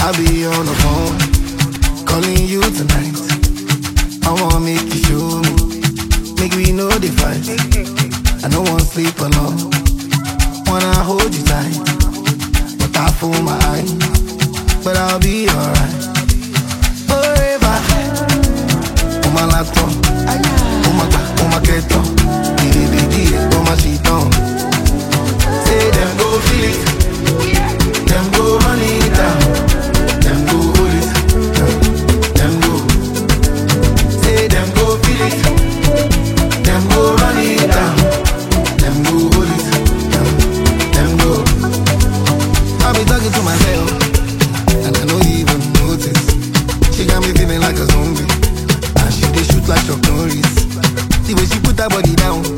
I'll be on the phone, calling you tonight. I wanna make you show me, make we know the fight. I don't wanna sleep alone, wanna hold you tight, but I fool my eye, but I'll be alright. Forever, on my laptop, on my on my keto, baby, on my sheet on. Say them go feel it, them go run it down, them go hold it, them go. Say them go feel it, them go run it down, them go hold it, them go. I be talking to myself, and I know you even notice. She got me feeling like a zombie, and she dey shoot like Chuck Norris. The way she put her body down.